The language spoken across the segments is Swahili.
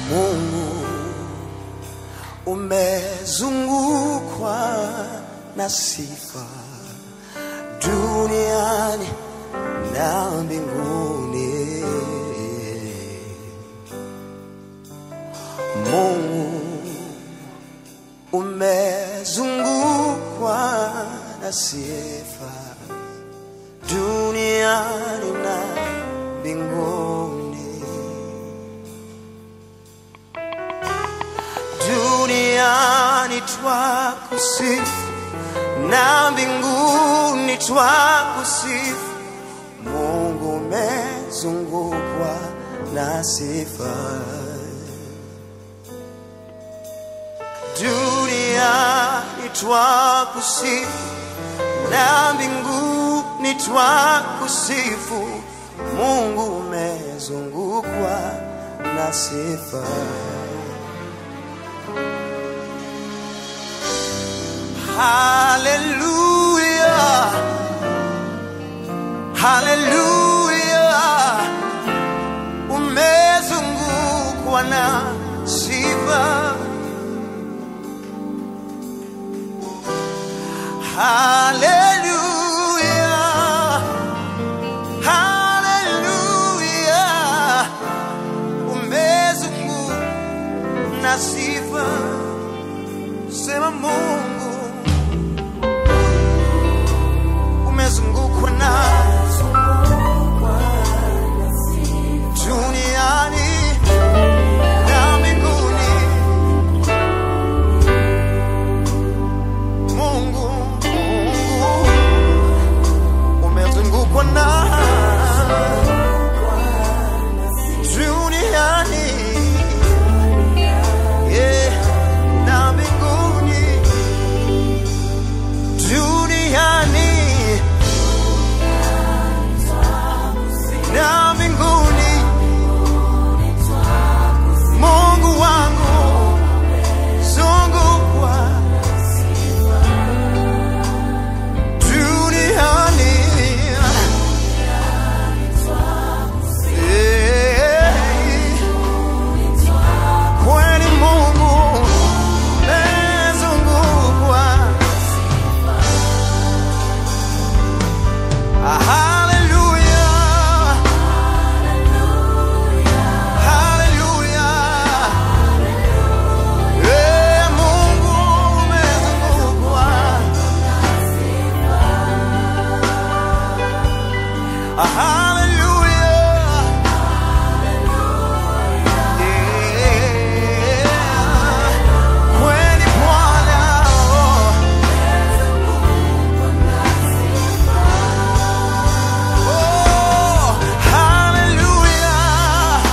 Mungu umezungukwa na sifa duniani na mbinguni. Mungu umezungukwa na sifa duniani na mbinguni. Duniani twakusifu na mbinguni twakusifu. Mungu umezungukwa na sifa. Duniani twakusifu na mbinguni twakusifu. Mungu umezungukwa na sifa. Hallelujah. Hallelujah. Umezungukwa na sifa. Hallelujah. Hallelujah. Umezungukwa na sifa. Sema Mungu umezungukwa na duniani na mbinguni. Mungu, Mungu umezungukwa na duniani yeah, na mbinguni duniani na mbinguni. Mungu wangu zungukwa duniani Eh, kweli Mungu mezungukwa Hallelujah. Hallelujah. Eh, Mungu umezungukwa. Hallelujah. Eh, kweli Bwana, oh. Oh, hallelujah.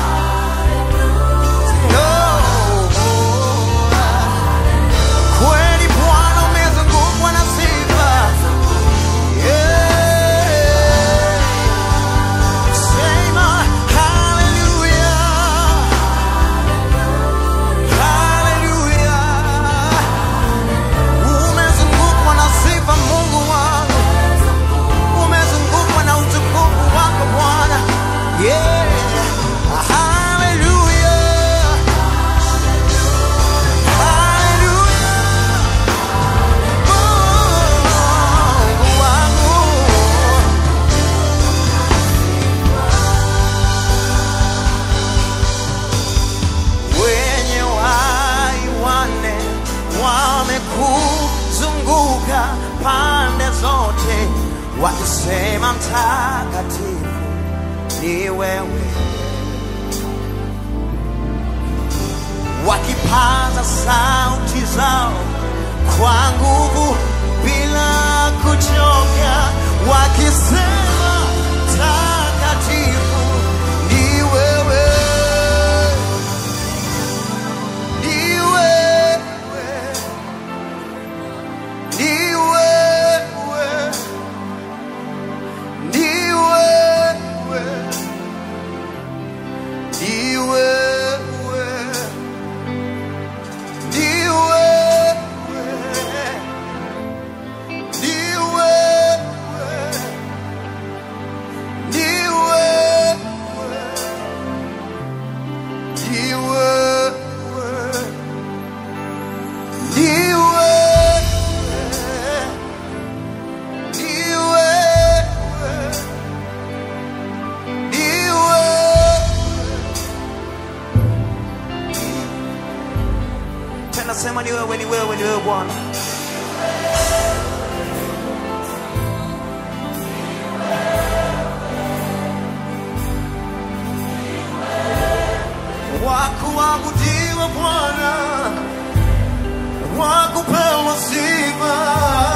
Oh, kweli Bwana umezungukwa na sifa. Yeah. Sema hallelujah. Hallelujah. Umezungukwa na sifa Mungu wangu umezungukwa na utukufu wako Bwana. Yeah. Hallelujah. Hallelujah. Mungu wangu. Wenye wai wanne wamekuzunguka pande zote, wakisema mtakatifu ni wewe, wakipaza sauti zao kwa nguvu bila kuchoka, wakisema mtakatifu ni wewe. Ni wewe, ni wewe, ni wewe, ni wewe, ni wewe, ni wewe, anasema ni wewe, ni wewe, ni wewe Bwana. Wakuabudiwa Bwana, wakupewa sifa